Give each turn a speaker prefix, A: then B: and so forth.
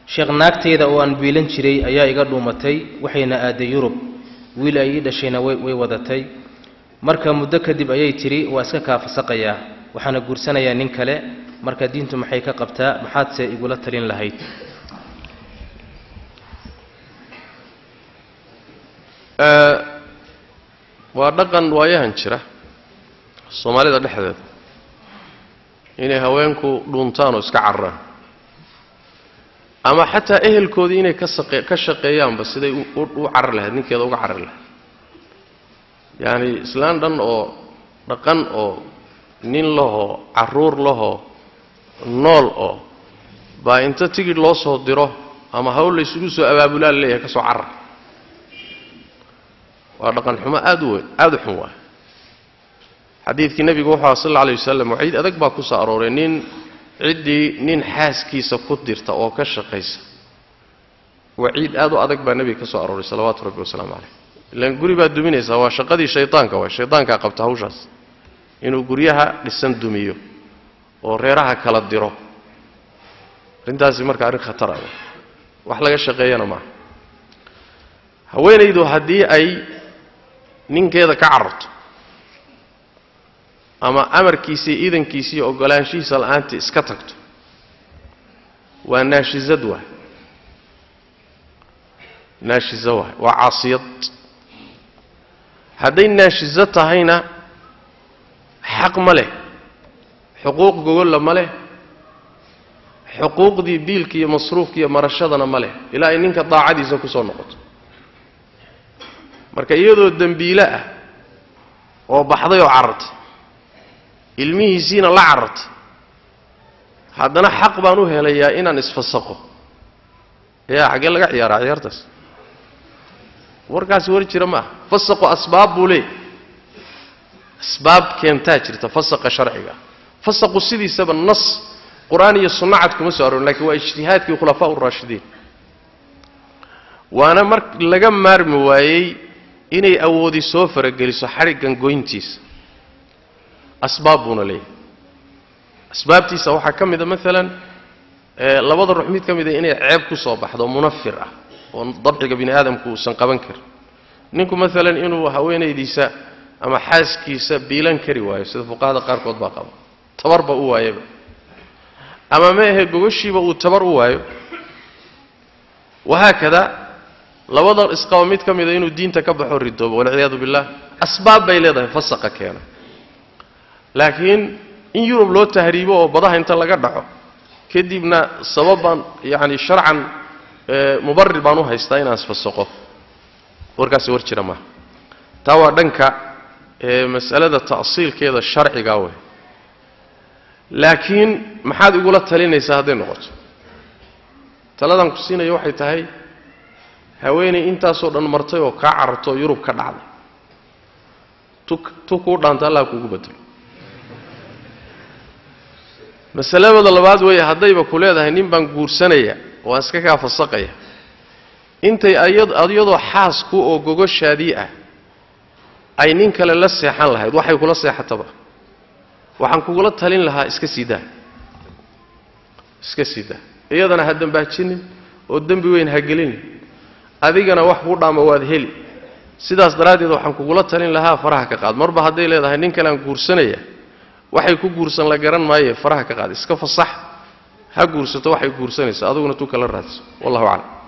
A: sheekh naagtayda oo aan biilan jiray ayaa iga dhuumatay waxayna aaday yurub wiil ay ii dhashayna way way wadatay marka muddo kadib ayay tidhi waa iska kaafasaqayaa waxaana guursanayaa nin kale marka diintu maxay ka qabtaa maxaadse igula talin lahayd
B: waa dhaqan waayahan jira soomaalida dhexdeeda inay haweenku dhuuntaan oo iska cararaan ama xataa ehelkoodii inay ka saqe ka shaqeeyaanba siday u u carari lahayd ninkeeda uga carari lahayd yacani islaan dhan oo dhaqan oo nin lahoo carruur lahoo nool oo baa inta tigidh loo soo diro ama hawl la ysugu soo abaabulaa la leeyahay ka soo carar waa dhaqan xumo aad u weyn aad u xun waay xadiidkii nebigu wuxuu aha sal alla alay wasalam waciid adag baa ku soo arooray nin ciddii nin xaaskiisa ku dirta oo ka shaqaysa waciid aad u adag baa nebiga ka soo arooray salawaatu rabbi wasalaamu caleyh ilaan guri baad duminaysaa waa shaqadii shaydaanka waay shaydaankaa qabta hawshaas inuu guryaha dhisan dumiyo oo reeraha kala diro arrintaasi marka arrin khatar ah wax laga shaqeeyana maaha haweenaydu haddii ay ninkeeda ka cararto ama amarkiisa iyo iidankiisa iyo oggolaanshihiisa la'aantii iska tagto waa naashizad waay naashizo waay waa caasiyad hadday naashizo tahayna xaq ma leh xuquuq gogolla ma leh xuquuqdii biilka iyo masruufka iyo marashadana ma leh ilaa ay ninka daacadiisa ku soo noqoto marka iyadoo dembiile ah oo baxday oo carartay ilmihiisiina la carartay haddana xaq baan u helayaa inaan isfasaqo yaa xaggee laga ciyaaraa ciyaartaas warkaasi war jira ma ah fasaqu asbaab buu leey asbaab keentaa jirta fasaqa sharciga fasaqu sidiisaba nas qur-aan iyo sunno cad kuma soo arorin lakiin waa ijtihaadkii khulafaa uraashidiin waana mar laga maarmi waayey inay awoodi soo farageliso xadhiggan goyntiisa asbaab buuna leeyahay asbaabtiisa waxaa ka mida maalan labada ruux mid ka mida inay ceeb ku soo baxdo munafir ah oo dabciga bini aadamku uusan qaban karin ninku maalan inuu haweenaydiisa ama xaaskiisa biilan kari waayo sida fuqahada qaarkood baa qaba tabarba u waayaba ama ma ahe gogoshiiba uu tabar u waayo wahaakada labada isqaba mid ka mida inuu diinta ka baxo ridoobo walciyaadu billah asbaab bay leedahay fasaqa keena laakiin in yurub loo tahriibo oo badaha inta laga dhaco kadibna sababbaan yacani sharcan mubarir baan u haystaa inaan isfasaqo warkaasi war jira maaha taa waa dhanka mas'alada ta'siilkeeda sharciga wey laakiin maxaad igula talinaysaa hadday noqoto taladan ku siinaya waxay tahay haweenay intaasoo dhan martay oo kaa cararto yurub ka dhacday tu kuu dhaanta allah kuugu bedelo masaladooda labaad weeye haddayba ku leedahay nin baan guursanaya oo aan iska kaa fasaqaya intay iyadoo xaasku oo gogoshaadii ah ay nin kale la seexan lahayd waxay kula seexataba waxaan kugula talin lahaa iska sii daa iska sii daa iyadana ha dambaajinin oo dembi weyn ha gelinin adigana wax kuu dhaama waad heli sidaas daraaddeed waxaan kugula talin lahaa faraha ka qaad marba hadday leedahay nin kale aan guursanaya waxay ku guursan la garan maaye faraha ka qaad iska fasax ha guursato waxay guursanaysa adiguna tu kala raadso wallahu aclam